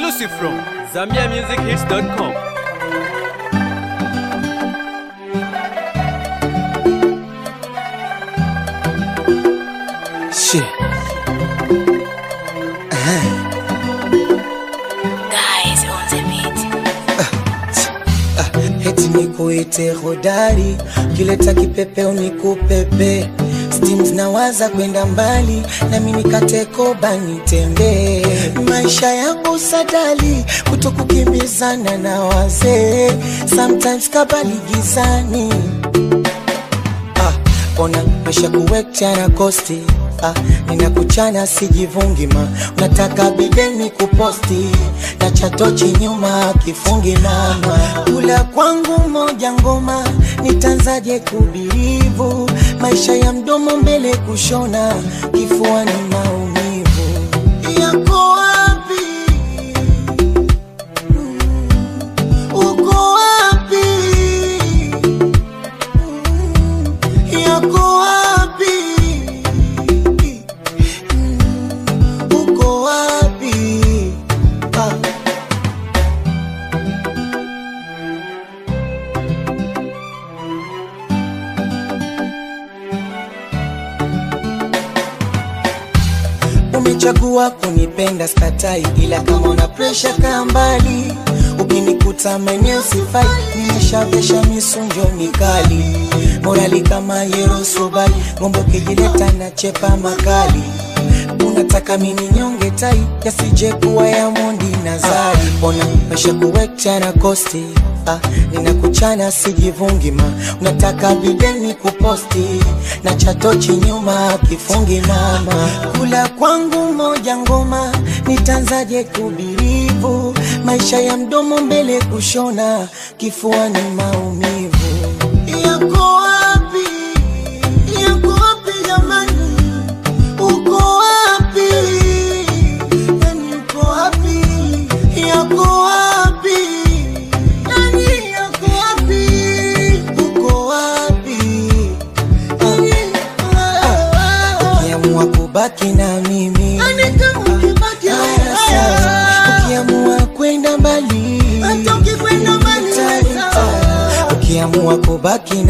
Exclusive from ZambiaMusicHits.com. Shit. Guys on the beat. Heti nikuite hodari, kileta kipepeo nikupepe. Steams nawaza kwenda mbali, nami nikate koba nitembee. Maisha yangu sadali, kutokukimbizana na wazee. Sometimes kabali gizani ah, ona mesha kuwekcha na kosti ah, ninakuchana sijivungi ma unataka bideni kuposti na chatochi nyuma kifungi mama kula kwangu moja ngoma nitanzaje kubirivu maisha ya mdomo mbele kushona kifua ni maumivu yako wapi uko wapi yako wapi? Mm, Uko wapi? Ah. Umechagua kunipenda skatai, ila kama una presha kaa mbali. Ukinikuta maeneo sifai, nimeshavesha misunjo mikali, morali kama Yerosobali, ngombe ukijileta na chepa makali. Unataka mini nyonge tai, yasije kuwa ya mondi na zari. Ona mesha kuwekcha na kosti Ah, ninakuchana sijivungi ma unataka bideni kuposti na chatochi nyuma kifungi mama kula kwangu moja ngoma nitanzaje kubirivu maisha ya mdomo mbele kushona kifua ni maumivu yako wapi yako wapi jamani uko wapi yani uko wapi yako wapi yani yako wapi uko wapi ukiamua kubaki na mimi haya sawa. ukiamua kwenda mbali Nita- nita. ukiamua kubaki